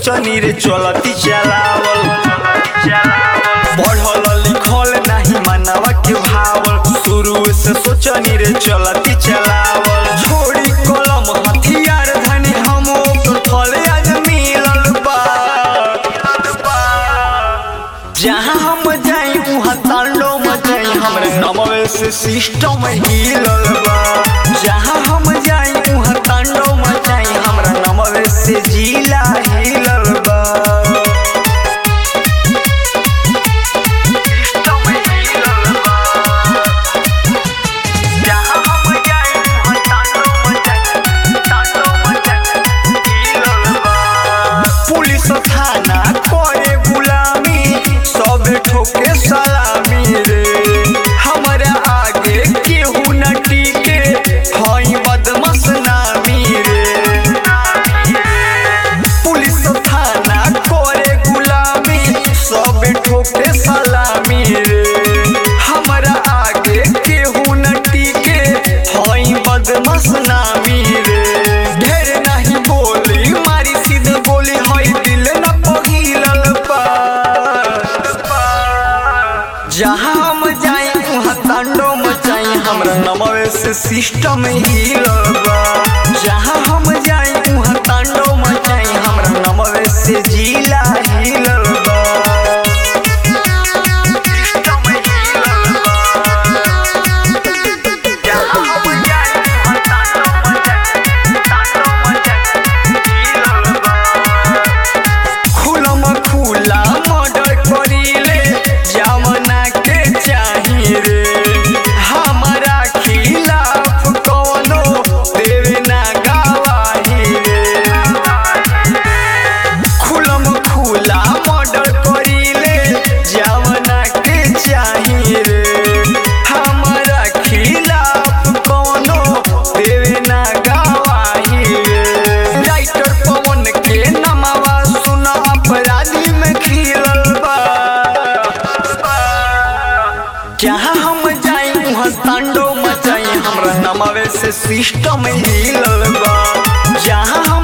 सोचनी रे चलती चलावल बढ़ल लिखल नहीं मनवा के भावल शुरू से सोचनी रे चलती चलावल छोड़ी कलम हथियार धनी हम ओकर थले आज मिलल बा जहाँ हम जाई वहाँ तांडो मचाई हमरे नमवे से सिस्टम हिलल बा जहाँ हम जाई वहाँ तांडो मचाई हमरा नमवे से जिला हिलल बा सिस्टम हिलल बा जहाँ हम जाई वहाँ तांडो मचाई तांडो मचाई हिलल बा पुलिस थाना करे गुलामी सब ठोके सलामी रे हमरा आगे केहू न टिके हई बदमाश नामी रे पुलिस थाना करे गुलामी सब ठोके सलामी रे हमरा आगे केहू न टिके हई बदमाश नामी रे ढेर नहीं बोली मारी सीधे बोली हई दिल न पगिलल बा जहाँ हम जाई वहाँ तांडो मचाई हमरा नमवे से सिस्टम हिलल बा जहाँ हम जाई वहाँ तांडो मचाई हमरा नमवे से जिला हिलल बा सिस्टम हिलल बा जहाँ हम जाई वहाँ तांडो मचाई तांडो मचाई हिलल बा खुलम खुला मर्डर करीले जमना के चाही रे हमारा खिलाफ कौनो देवे ना गवाही रे खुलम खुला मर्डर करीले जमना के चाही रे हमारा खिलाफ कौनो देवे ना गवाही रे राइटर पवन के नमवा सुना अपराधी में खिलल बा जहाँ हम जाई वहाँ तांडो मचाई हमरा नमवे से सिस्टम हिलल बा जहाँ हम